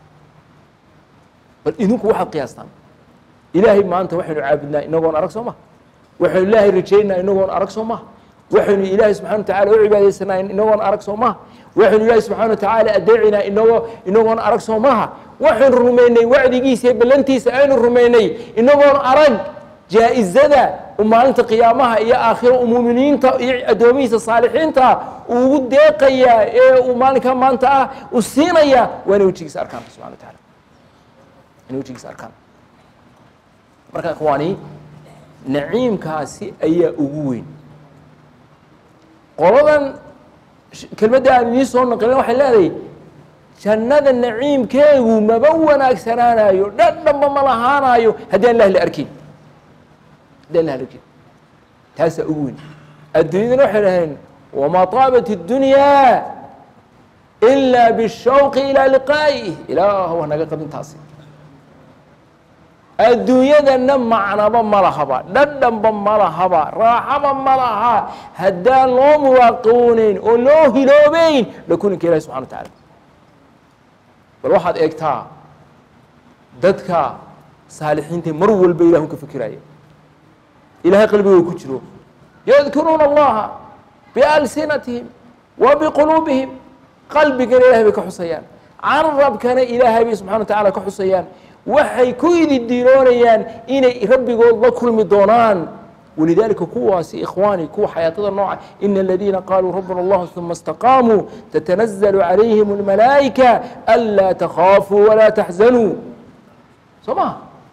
bal idinku waxaad qiyaastaan ilaahay maanta waxaynu caabudnaa inagoon arag soo maha waxaynu ilaahay rajaynaa inagoon arag soo maha waxaynu ilaahay subxana wa tacala u cibaadaysanaa inagoon arag soo maha waxaynu ilaahay subxana wa tacaala adeecinaa inagoo inagoon arag soo maha waxaynu rumaynay wacdigiisa iyo ballantiisa aynu rumaynay inagoon arag jaa-izada u maalinta qiyaamaha iyo aakhiro u muuminiinta iyo addoomihiisa saalixiinta uu ugu deeqayaa ee uu maalinka maanta ah u siinaya waa inay wejigiisa arkaan subxana wa taala inay wejigiisa arkaan marka ikhwaani naciimkaasi ayaa ugu weyn qoladan kelmadda aan idiin soo naqilin waxay leedahay jannada naciimkeegu maba wanaagsanaanayo dhadhanba ma lahaanayo haddii an lah la arkin haddii an lah la arkin taasaa ugu weyn adduunyadana waxay dhaheen wamaa taabat اddunyaa ilaa bishawqi ilaa liqaa'ih ilaah wa naga qabin taasi adduunyadana macnaba ma lahaba dhadhanba ma lahaba raaxaba ma laha haddaan loo muraaqooneyn oo loo hiloobeyn dhakuninka ilahi subxana wa tacaala bal waxaad eegtaa dadka saalixiinta mar walba ilahu ka fikiraya ilahay qalbigooda ku jiro yadkuruuna allaha bialsinatihim wa biquluubihim qalbigana ilahay bay ka xusayaan carabkana ilaahay bay subxana wa tacala ka xusayaan waxay ku ididiroonayaan inay rabbigood la kulmi doonaan walidaalika kuwaasi ikhwaani kuwa xayaatada nooca ina aladiina qaaluu rabbuna allah uma istaqaamuu tatanazalu calayhim اlmalaa'ika anlaa takhaafuu walaa taxzanuu soo maha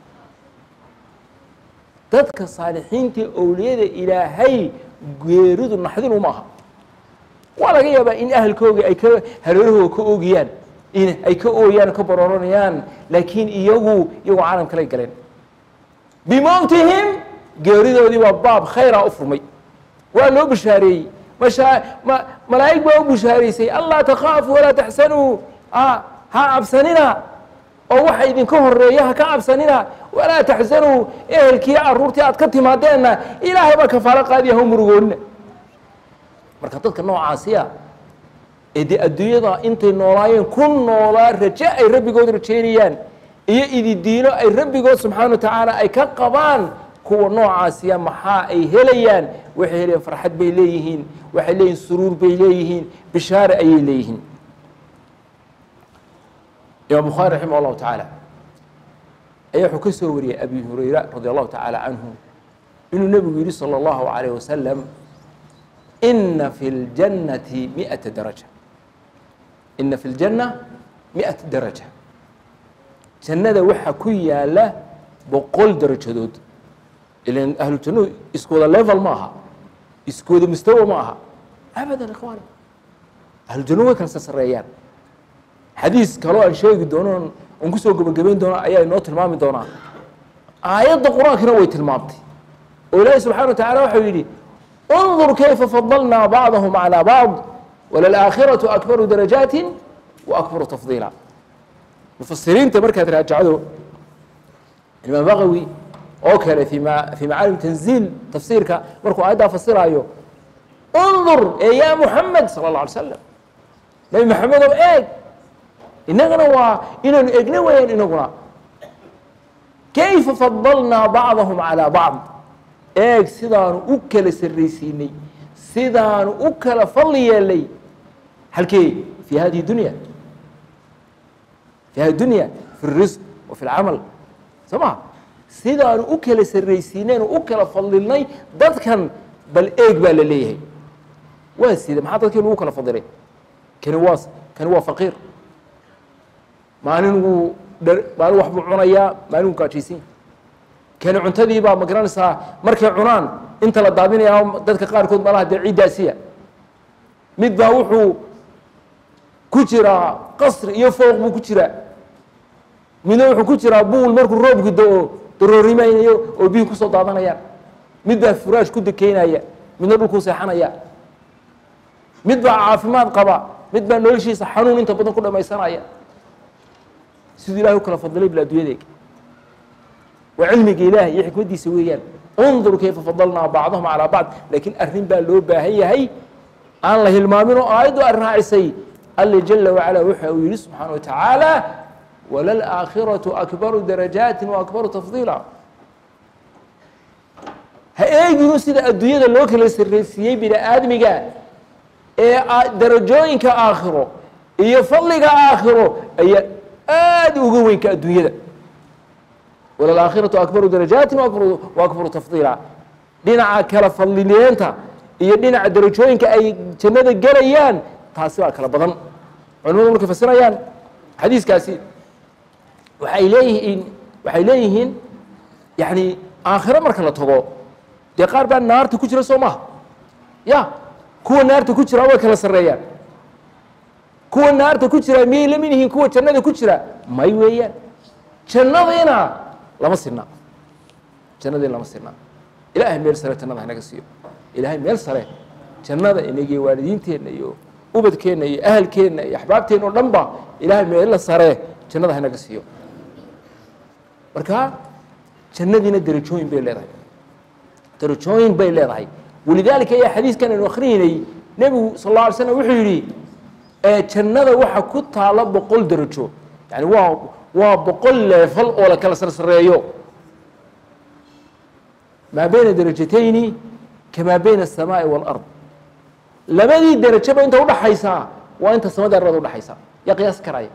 dadka saalixiinta owliyada ilaahay geeridu naxdin uma aha waa laga yaabaa in ahalkooga ay ka hareerahooga ka oogiyaan in ay ka ooyaan ka barooranayaan laakiin iyagu iyagoo caalam kalay galeen bimowtihim geeridoodii baa baab khayraa u furmay waa loo bishaareeyey mashaa ma malaa'ig baa u bishaaraysay anlaa takhaafu walaa taxsanuu ha cabsanina oo waxa idinka horeeya ha ka cabsanina walaa taxsanuu ehelkii caruurtii aad ka timaadeenna ilaahay baa kafaalo qaadiya ha murugoonina marka dadka noocaasiya ee dee adduunyada intay noolaayeen ku noolaa raje ay rabbigood rajaynayaan iyo ididiino ay rabbigood subxaana wa tacaala ay ka qabaan kuwa noocaasiya maxaa ay helayaan waxay helayaan farxad bay leeyihiin waxay leeyihin suruur bay leeyihiin bishaare ayay leeyihiin imaam bukhaari raximah allahu tacaala ayaa wuxuu ka soo wariyey abi hurayra radi allahu tacaala canhu inuu nebigu yidhi salى اllahu عalيه wasalam ina fi اljannati miئata daraja ina fi اljanna miئata daraja jannada waxaa ku yaala boqol darajadood ilan ahlu jannuhu isku wada level ma aha isku wada mustawa ma aha abadan ikhwaani ahlu jannuhu way kala sasareeyaan xadiis kaloo aan sheegi doono aan kusoo gebagabayn doono ayaa inoo tilmaami doonaa aayadda qur-aankina way tilmaamtay oo ilaahi subxana wa tacala waxau yidhi undur kayfa fadalnaa bacdahum calى bacd walalaakhiraةu akbaru darajaati wa akbaru tafdiila mufasiriinta markaad raajacdo imaam baqawi oo kale fi ma fii macaalim tanziil tafsiirka markuu aayaddaa fasiraayo undur ee ya muxamed sala اlه alay slam nebi maxamedow eeg inagana waa inaanu egna weyaan inaguna kayfa fadalnaa bacdahum calىa bacd eeg sidaanu u kala sarraysiinay sidaanu u kala fadli yeelnay halkee fi hadihi dunya fi hadi dunya fi اrisq wa fi اlcamal soo ma sidaanu u kala sarraysiinaynu u kala fadlilnay dadkan bal eeg baa la leeyahay waa sida maxaa dadkii lagu kala fadilay kani waa kani waa faqiir maalin wuu maalin wax buu cunayaa maalin wuu gaajaysan kani cuntadii baa ma garanaysaa markay cunaan inta la daadinayaa dadka qaarkood malaha dee ciiddaasiya mid baa wuxuu ku jiraa qasri iyo fooq buu ku jiraa midna wuxuu ku jiraa buul markuu roobku da-o daroorimaynayo oo biyuhi kusoo daadanayaan mid baa furaash ku dekeynaya midna dhulkuu seexanaya mid baa caafimaad qaba mid baa noloshiisa xanuun inta badan ku dhamaysanaya siduu ilahay u kala fadilay bil adduunyadeega waa cilmiga ilaah iyo xikmaddiisa weeyaan undur kayfa fadalnaa bacdahum calaa bacd laakiin arrin baa loo baahan yahay aan la hilmaamin oo aayaddu arrin raacisay alle jala wacala waxa uu yihi subxaana wa tacaala walalaakhiratu akbaru darajaati wa akbaru tafdiila ha eeginu sida adduunyada loo kala sarraysiiyey bini aadmiga ee darajooyinka aakhiro iyo fadliga aakhiro ayaa aada uga weynka adduunyada walalaakhiratu akbaru darajaati wa akbaru tafdiila dhinaca kala fadlileenta iyo dhinaca darajooyinka ay jannada gelayaan taasi baa kala badan culimadu markay fasirayaan xadiiskaasi waxay leeyihiin waxay leeyihiin yani aakhiro marka la tago dee qaar baa naarta ku jira soo maha ya kuwa naarta ku jira way kala sarreeyaan kuwa naarta ku jira miyay la mid yihiin kuwa jannada ku jira may weeyaan jannadiina lama sirna jannadiina lama sirna ilaahay meel sare jannada hanaga siiyo ilaahay meel sare jannada inagiyo waalidiinteenna iyo ubadkeenna iyo ahalkeenna iyo axbaabteenna o dhan ba ilaahay meella sare jannada hanaga siiyo marka jannadiina derajooyin bay leedahay derajooyin bay leedahay walidaalika ayaa xadiiskan aynu akhriyeynay nebigu sal alla alay slam wuxuu yidhi jannada waxa ku taala boqol derajo yani waa waa boqol leefal oo la kala sarsareeyo maa bayna derajatayni kamaa bayna الsamaaءi wاlard labadii derajaba inta udhaxaysaa waa inta samada arada udhaxaysa yaa qiyaas karaya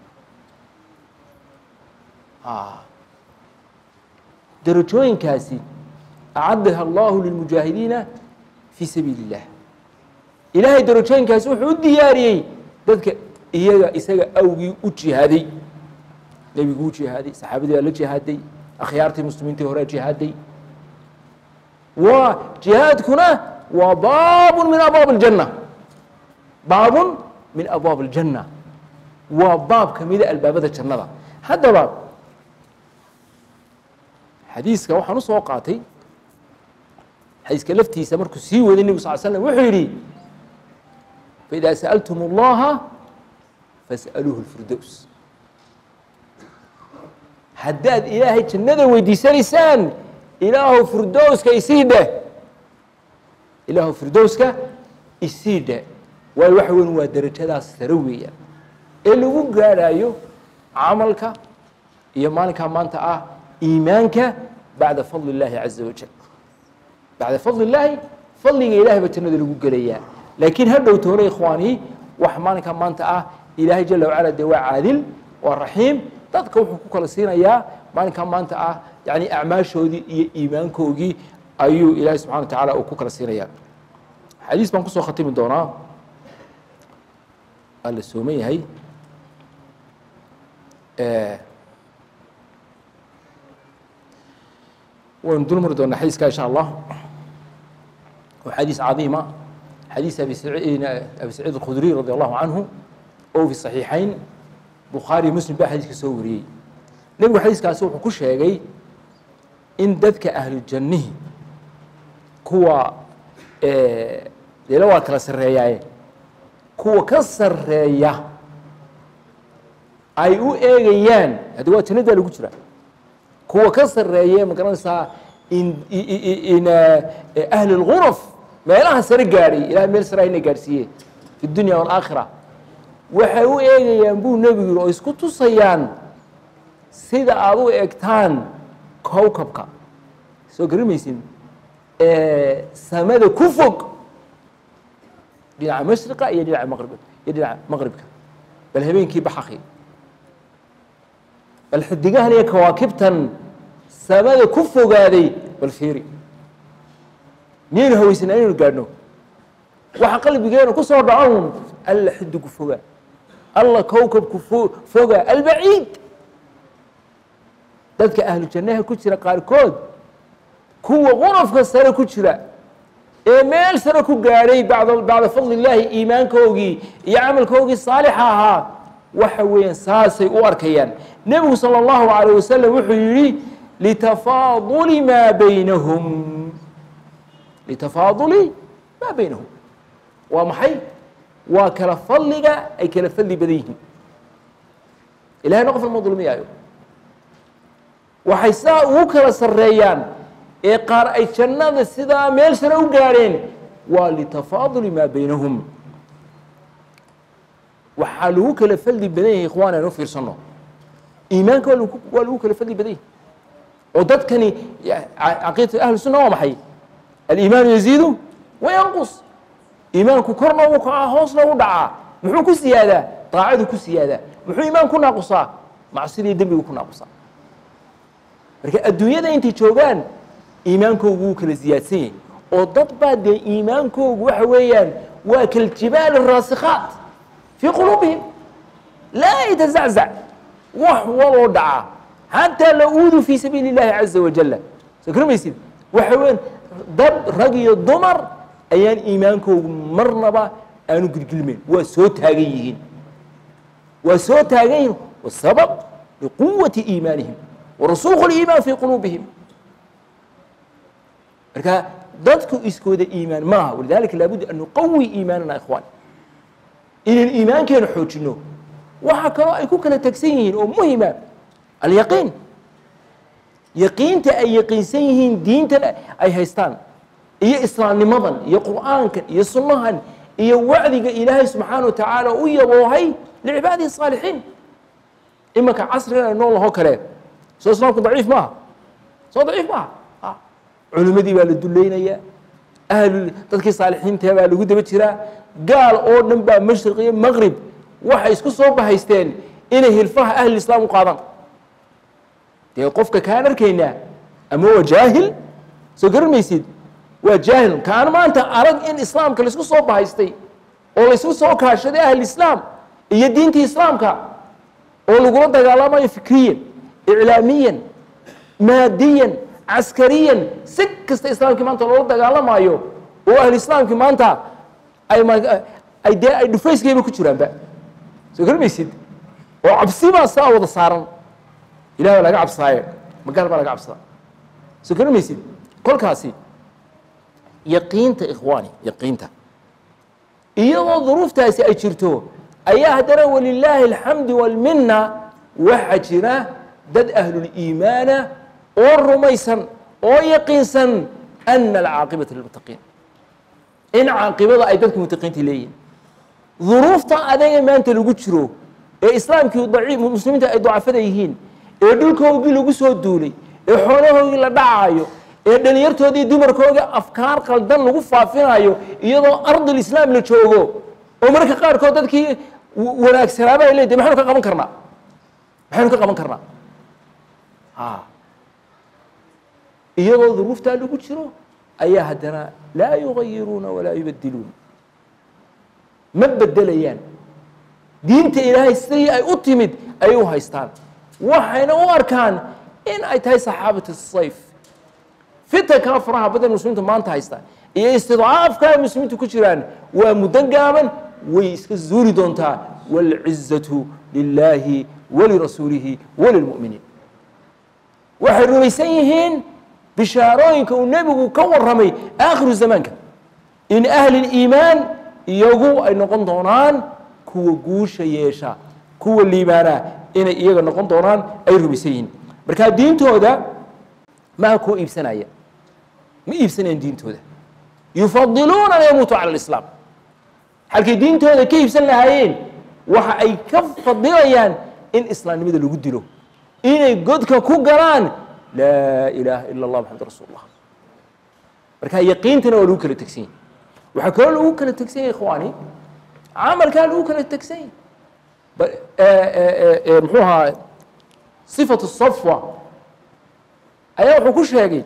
derajooyinkaasi acadaha allahu lilmujaahidiina fii sabiili اllah ilaahay derajooyinkaasi wuxuu u diyaariyey dadka iyaga isaga awgii u jihaaday nebigu u jihaaday saxaabadii baa la jihaaday akhyaartii muslimiintii horea jihaaday waa jihaadkuna waa baabun min abwaab اljanna baabun min abwaab اljanna waa baab ka mida albaabada jannada haddaba xadiiska waxaan usoo qaatay xadiiska laftiisa markuu sii waday nebigu sal slam wuxuu yidhi faإida sأltm اllaha fasأaluuhu اlfirdows haddaad ilaahay jannada weydiisanaysaan ilaahu firdowska isii dheh ilaahu firdowska isii dheh waayo waxa weyn waa derajadaas sare weeyaan ee lagu gaadhaayo camalka iyo maalinkaa maanta ah iimaanka bacda fadli اllaahi caza wajal bacda fadli اllaahi fadliga ilahay baa jannada lagu gelayaa laakiin ha dhow toona ikhwaani wax maalinkaa maanta ah ilaahay jala wacala dee waa caadil waa raxiim dadka wuxuu ku kala siinayaa maalinkaa maanta ah yani acmaashoodii iyo iimaankoogii ayuu ilaahay subxana wa tacaala uu ku kala siinayaa xadiis baan kusoo khatimi doonaa waa la sooman yahay waynu dul mari doonaa xadiiska insha allah waa xadiis cadiima xadiis abi saciid abi saciid alkhudriy radi allahu canhu oo fi saxiixayn bukhaari muslim baa xadiiska soo wariyey nebigu xadiiskaasi wuxuu ku sheegay in dadka ahlu jannihi kuwa deela waa kala sarreeyaaye kuwa ka sarreeya ay u eegayaan haddi waa jannadaa lagu jira kuwa ka sarreeye ma garanaysaa in in ahli اlغuraf meelaha sare gaadhay ilahay meel sare ayna gaadhsiiye fi dunya wاlaakhira waxay u eegayaan buu nebigu yihi oo isku tusayaan sida aad u egtaan kowkabka soo garimaysin samada ku fog dhinaca mashriqa iyo dhinaca maqrib iyo dhinaca maqribka bal habeenkii baxaqi bal xidigahan iyo kawaakibtan samada ku fogaaday bal fiiri miyaynu hawaysanaa inaynu gaadhno waxa qalbigeena ku soo dhacon alla xidigu foga alla kowkabku fo foga albaciid dadka ahlu jannaha ku jira qaarkood kuwa qurafka sare ku jira ee meel sare ku gaadhay bacda bacda fadli illaahi iimaankoogii iyo camalkoogii saalixa ahaa waxa weeyaan saasay u arkayaan nebigu salى اllahu عalيه wasalam wuxuu yihi litafaaduli maa baynahum litafaaduli maa baynahum waa maxay waa kala fadliga ay kala fadli badan yihiin ilahayna qof lama dulmiyaayo waxay sidaa ugu kala sarreeyaan ee qaar ay jannada sidaa meel sare u gaadheen waa litafaaduli maa baynahum waxaa lagu kala fadli badan yahay ikhwaan aan u fiirsano iimaanka waa lagu waa lagu kala fadli badan yahay oo dadkani caqiidata ahlu sunna waa maxay aliimaanu yaziidu wayanqus iimaanku korna u kacaa hoosna u dhacaa muxuu ku siyaadaa daacadu ku siyaadaa muxuu iimaan ku naaqusaa macsidii dembigu ku naaqusaa marka adduunyada intay joogaan iimaankoogu wuu kala siyaadsan yahay oo dad baa dee iimaankoogu waxa weeyaan waa kaljibaal الraasikhaat fii quluubihim laa yatazaczac wax waloo dhaca xataa la uudu fii sabiili اllahi caza wajala soo karamaysid waxa weyan dad rag iyo dumar ayaan iimaankoogu marnaba aanu gilgilmeyn waa soo taagan yihiin waa soo taagan yihiin wasabab liquwati iimaanihim warasuuq اliimaan fii quluubihim marka dadku iskooda iimaan maaha walidalika laabudda an nuqawi iimaanana ikhwaan inaan iimaankeena xoojino waxaa kaloo ay ku kala tegsan yihiin oo muhima alyaqiin yaqiinta ay yaqiinsan yihiin diintan ay haystaan iyo islaamnimadan iyo qur'aankan iyo sunnahan iyo wacdiga ilaahay subxaana wa tacaala u yaboohay licibaadihi الصaalixiin imanka casrigan ay nool lahoo kale soo islaamku daciif maaha soo daciif maaha culimadii baa la dulaynayaa ahlu dadkii saalixiinta baa lagu daba jiraa gaal oo dhan baa mashriq iyo maqrib waxay isku soo bahaysteen inay hilfaha ahli islaam u qaadaan dee qofka kaan arkaynaa ama waa jaahil soo garan maysid waa jaahil kaan maanta arag in islaamka laisku soo bahaystay oo laisku soo kaashaday ahli islaam iyo diintii islaamka oo lagula dagaalamayo fikriyan iclaamiyan maadiyan caskariyan si kasta islaamkii maanta loola dagaalamaayo oo ahlu islaamkii maanta ay ay dee ay dhufayskayba ku jiraanba soo garmaysid oo cabsi baa saa wada saaran ilah baa laga cabsaaye magaal baa laga cabsada soo garmaysid kolkaasi yaqiinta ikhwaani yaqiinta iyadoo duruuftaasi ay jirto ayaa haddana walilaahi alxamdu walminna waxaa jira dad ahluliimaana oo rumaysan oo yaqiinsan ana alcaaqibata lilmuttaqiin in caaqibada ay dadka mutaqiinta leeyihin duruufta adaga maanta lagu jiro ee islaamkii daciif muslimiinta ay dacafada yihiin ee dhulkoogii lagu soo duulay ee xoolahoogii la dhacaayo ee dhalinyartoodii dumarkoogii afkaar qaldan lagu faafinayo iyadoo ardil islaam la joogo oo marka qaarkood dadkii wanaagsanaaba ay leedahay maxaynu ka qaban karnaa maxaynu ka qaban karnaa iyadoo duruuftaa lagu jiro ayaa haddana laa yugayiruuna walaa yubadiluun ma bedelayaan diinta ilaahay sidii ay u timid ayay u haystaan waxayna u arkaan in ay tahay saxaabatu sayf fitankaa faraha badan muslimiintu maanta haysta iyo istidcaafka ay muslimiintu ku jiraan waa muddo gaaban way iska zuuri doontaa wاlcizatu lilaahi walirasuulihi walilmu'miniin waxay rumaysan yihiin bishaarooyinka uu nebigu ka warramay aakhiru zamaanka in ahli اliimaan iyagu ay noqon doonaan kuwa guusha yeesha kuwa liibaana inay iyaga noqon doonaan ay rumaysan yihiin marka diintooda maha kuwa iibsanaya ma iibsanayaan diintooda yufadiluuna an yamuutuu cala alislaam halkay diintooda ka iibsan lahaayeen waxa ay ka fadilayaan in islaamnimada lagu dilo inay godka ku galaan laa ilaaha ila allah maxamad rasul llah marka yaqiintana waa lagu kala tegsan yahy waxaa kaloo lagu kala tegsan yahy ikhwaani camalkaa lagu kala tegsan yahy muxuu ahaa sifatu safwa ayaa wuxuu ku sheegay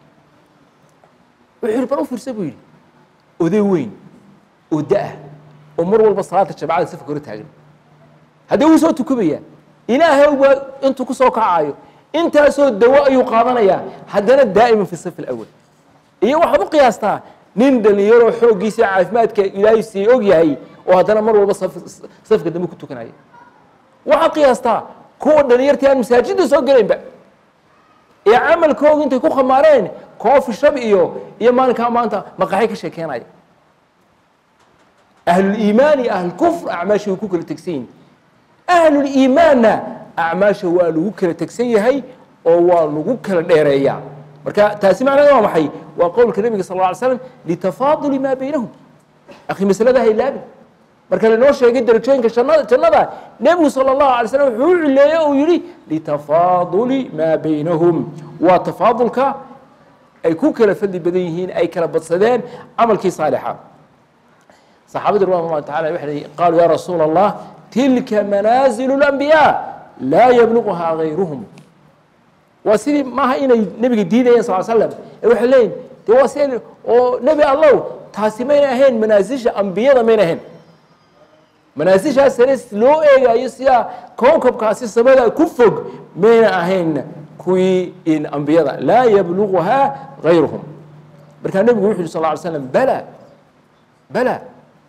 wuxuu yihi bal u fiirsa buu yidhi oday weyn oo da-ah oo mar walba salaata jamacada safka hore taagan haddee wuu soo tukumayaa ilaahay baa intuu ku soo kacayo intaasoo dawo ayuu qaadanayaa haddana daa'iman fi safi alawal iyo waxaad u qiyaastaa nin dhalinyaroo xooggiisa caafimaadka ilaahay siiyey og yahay oo haddana mar walba safka dambe ku tukanaya waxaad qiyaastaa kuwa dhalinyartii aan masaajidda soo gelaynba ee camalkooga intay ku khamaareen koofi shab iyo iyo maalinkaa maanta maqaxay ka sheekeenaya ahluliimaan iyo ahlulkufr acmaasha way ku kala tegsan yihin ahluliimaanna acmaasha waa lagu kala tegsan yahay oo waa lagu kala dheereeyaa marka taasi macnaheed waa maxay waa qowlka nebiga sal lla alay slam litafaaduli maa baynahum akhi masalada ha ilaabin marka lanoo sheegay darajooyinka jannada jannada nebigu sala allahu alay slam wuxuu u cileeyey uu yihi litafaaduli maa baynahum waa tafaadulka ay ku kala fadli badan yihiin ay kala badsadeen camalkii saalixa saxaabadii radwan allahu tacala waxay qaaluu ya rasuula allah tilka manaazilu اlambiyaa laa yabluquhaa gayruhum waa sidii maaha inay nebiga diidayeen sal slam ee waxay leeyihin de waa si oo nebi allow taasi mayna ahayn manaasisha ambiyada mayna ahayn manaasishaas sare loo eegayo sidaa kowkabkaasi samada ku fog mayna ahayn kuwii in ambiyada laa yabluguhaa gayruhum markaa nebigu wuxu yhi sal ly slam bala bala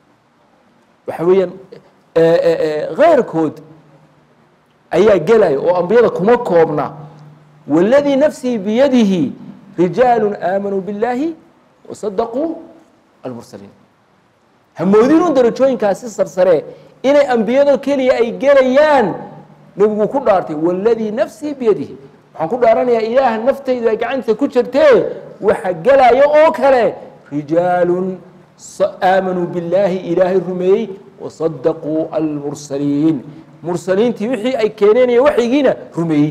waxa weeyaan kayrkood ayaa gelaya oo ambiyada kuma koobna waladii nafsii biyadihi rijaalu aamanuu biاllaahi wasadaquu almursaliin hamoodinun darajooyinkaasi sarsare inay ambiyado keliya ay gelayaan nebigu ku dhaartay waladii nafsii biyadihi waxaan ku dhaaranayaa ilaah naftaydu ay gacantiisa ku jirtee waxa gelaya oo kale rijaalun aamanuu billaahi ilaahay rumeeyey wasadaquu almursaliin mursaliintii wixii ay keeneen iyo waxyigiina rumeeyey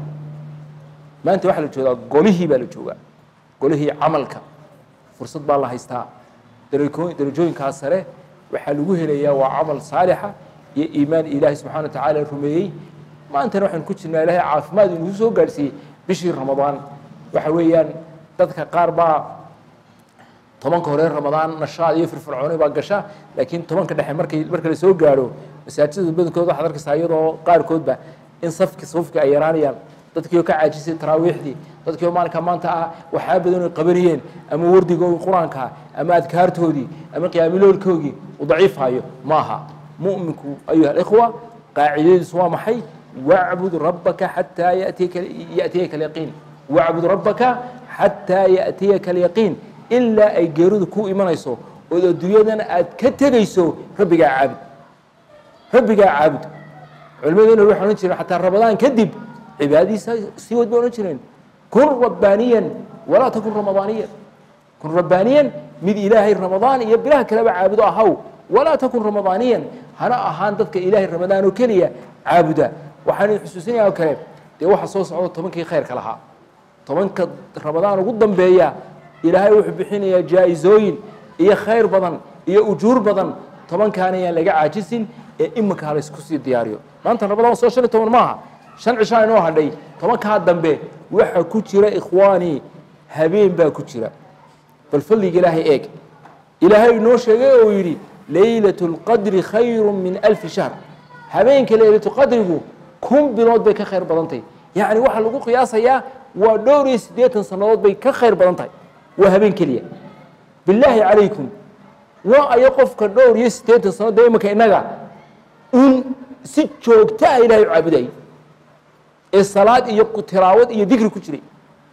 maanta waxaa la joogaa golihii baa la joogaa golihii camalka fursad baa la haystaa darako darajooyinkaas sare waxaa lagu helayaa waa camal saalixa iyo iimaan ilaahay subxana wa tacaala rumeeyey maantana waxaynu ku jirnaa ilaahay caafimaad inugu soo gaadhsiiyey bishii ramadaan waxa weeyaan dadka qaar baa tobanka hore ramadaan nashaad iyo firfircooni baa gasha laakiin tobanka dhexe markay marka la soo gaadho masaajidada badankooda waxaad arkaysaa iyadoo qaarkoodba in safki safki ay yaraanayaan dadkii oo ka caajisay taraawiixdii dadkii oo maalinka maanta ah waxyaa badan ay qabanayeen ama wardigoodii qur-aanka ama adkaartoodii ama qiyaamiloolkoogii uu daciifhayo maaha mu'minku ayuha alikhwa qaacidadiisu waa maxay wacbud rabbaka xataa yatiyaka ya'tiyaka alyaqiin wacbud rabbaka xataa ya'tiyaka alyaqiin ilaa ay geeridu ku imanayso ood adduunyadana aad ka tegayso rabbigaa caabud rabbigaa caabud culimaduna waxay odhan jireen xataa ramadaan kadib cibaadadiisa sii wad bay odhan jireen kun rabbaaniyan walaa takun ramadaaniyan kun rabbaaniyan mid ilaahay ramadaan iyo bilaha kaleba caabudo ahaw walaa takun ramadaaniyan hana ahaan dadka ilaahay ramadaan oo keliya caabuda waxaan xusuusinaya oo kale dee waxa soo socdo tobankii khayrka lahaa tobanka ramadaan ugu dambeeya ilaahay wuxuu bixinayaa jaa-isooyin iyo khayr badan iyo ujuur badan tobankaana ayaan laga caajisin ee iminka ha laysku sii diyaariyo maanta ramadaan soo shan iyo toban maaha shan cishaa inoo hadhay tobankaa dambe waxa ku jira ikhwaanii habeen baa ku jira bal fadliga ilaahay eeg ilaahay inoo sheegay oo yidhi laylat اlqadri khayru min alfi shahr habeenka laylatulqadrigu kun bilood bay ka khayr badan tahay yacni waxaa lagu qiyaasayaa waa dhowr iyo siddeetan sannadood bay ka khayr badan tahay waa habeen keliya bilaahi calaykum waa ayo qofka dhowr iyo siddeetan sannadood dee imanka innaga un si joogta ah ilahay u caabudayay ee salaad iyo tilaawad iyo dikri ku jiray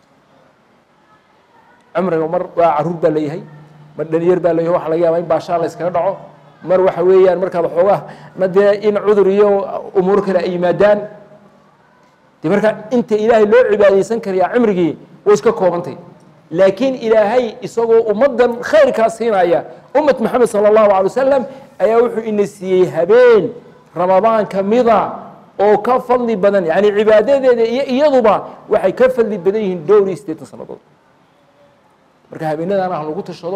cumriga mar waa caruur baa leeyahay mar dhalinyar baa leeyahay waxa laga yaabaa in baashaa la iskaga dhaco mar waxa weeyaan markaad waxoogaa ma dee in cudur iyo umuur kale ay yimaadaan de markaa inta ilaahay loo cibaadaysan karayaa cimrigii way iska koobantay laakiin ilaahay isagoo ummaddan khayrkaa siinaya ummat maxamed sala allahu alay wasalam ayaa wuxuu ina siiyey habeen ramadaan ka mida oo ka fadli badan yani cibaadadeeda iyo iyaduba waxay ka fadli badan yihiin dhowr iyo siddeetan sannadood marka habeenadaan ah lagu tashado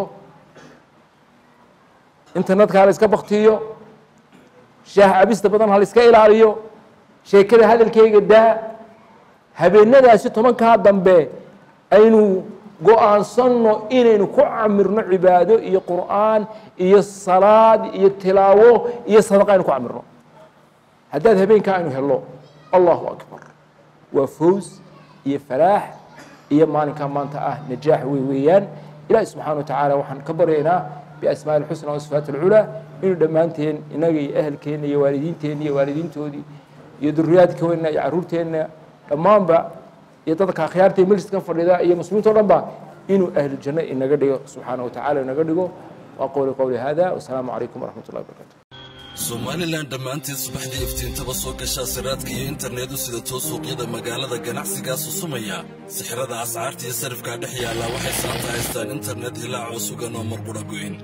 internetka ha la iska baktiyo shaah cabista badan ha la iska ilaaliyo sheekada hadalkeyga daa habeenadaasi tobankaa dambe aynu go-aansanno inaynu ku camirno cibaado iyo qur'aan iyo salaad iyo tilaawo iyo sadaqa aynu ku camirno haddaad habeenkaa aynu helno allahu akbar waa fows iyo falaax iyo maalinkaa maanta ah najaax wey weeyaan ilaahi subxana wa tacaala waxaan ka baryaynaa biasmaa اlxusna wasifaat اlculaa inuu dhammaanteen inaga iyo ehelkeenna iyo waalidiinteenna iyo waalidiintoodii iyo duriyaadkeenna iyo caruurteenna dhammaanba iyo dadka akhyaarta ee majliskan fadhida iyo muslimiinta o dhan ba inuu ahlujanno inaga dhigo subxaana wa tacala inaga dhigo waa qowli qowli hada wasalaamu calaykum waraxmat ullahi barakaatu somalilan dhammaanteed subaxdii iftiintaba soo gashaa siraadka iyo internetu sida too suuqyada magaalada ganacsigaa susumaya sixirada ascaarta iyo sarifkaa dhex yaallaa waxay saanta haystaan internet hilaacoo sugan oo marqudha goyn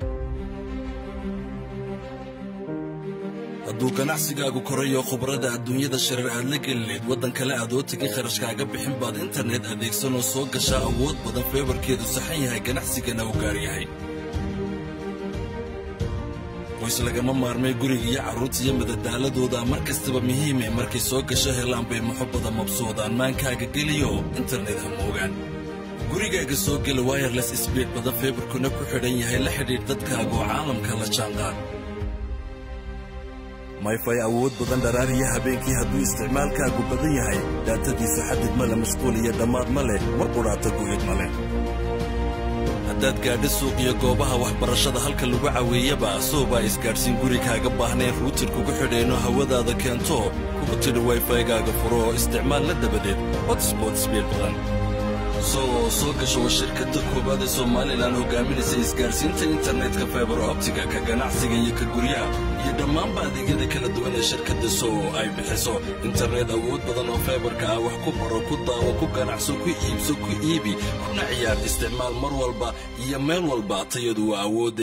hadduu ganacsigaagu korayo khubrada adduunyada shareer aad la gelineed waddan kale aad oo tegin kharashkaaga bixin baad internet adeegsanoo soo gashaa awood badan feebarkeedu saxan yahay ganacsigana u gaar yahay qoys lagama maarmay guriga iyo carruurta iyo madadaaladooda mar kastaba muhiime markay soo gasho helaan bay muxubbada mabsuudaan maankaaga geliyo internet ha moogaan gurigaaga soo gela wayerles sbiid badan feebarkuna ku xidhan yahay la xidhiidh dadkaaga oo caalamka la jaanqaad mayfay awood badan dharaariya habeenkii hadduu isticmaalkaagu badan yahay daatadiisu xadid ma le mashquul iyo dhammaad ma leh mar qudhaata gu'id ma leh haddaad gaadho suuq iyo goobaha waxbarashada halka lagu caweeyaba soobaa isgaadhsiin gurigaaga baahnayn ruutir kugu xidheenoo hawadaada keento kugu tidhi wayfaygaaga furo oo isticmaalla dabadeed hotsbot sbiid badan soo soo gasho waa shirkadda koowaad ee somalilan hogaaminaysa isgaadhsiinta internetka faibar optiga ka ganacsiga iyo ka guryaha iyo dhammaanba adeegyada kala duwan ee shirkadda soo ay bixiso internet awood badan oo faibarka ah wax ku baro ku daawo ku ganacso ku iibso ku iibi kuna ciyaar isticmaal mar walba iyo meel walba tayadu waa awoodda